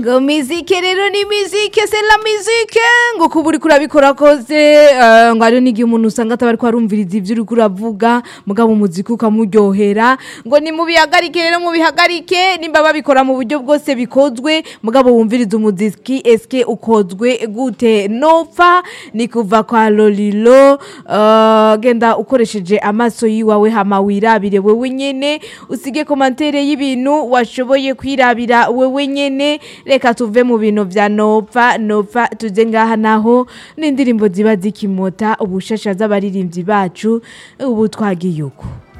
ngo mizike rero ni mizike c'est la mizike ngo kuba uriko urabikora kose eh, ngo hariho n'igihe umuntu usanga ataba ariko arumviriza ivyo uriko uravuga mugabo umuziki ukamuryohera ngo ni mubihagarike rero mubihagarike nimba babikora mu buryo bwose bikozwe mugabo wumviriza umuziki eske ukozwe gute nopfa ni kuva kwa lolilo eh, genda ukoresheje amaso yiwawe hama wirabire wewe nyene usige komantere y'ibintu washoboye kwirabira wewe nyene reka tuve mu bintu vya nopfa nopfa tuze ngaha naho n'indirimbo ziba zikimota ubushasha z'abaririmbyi bacu ubu twagiye uko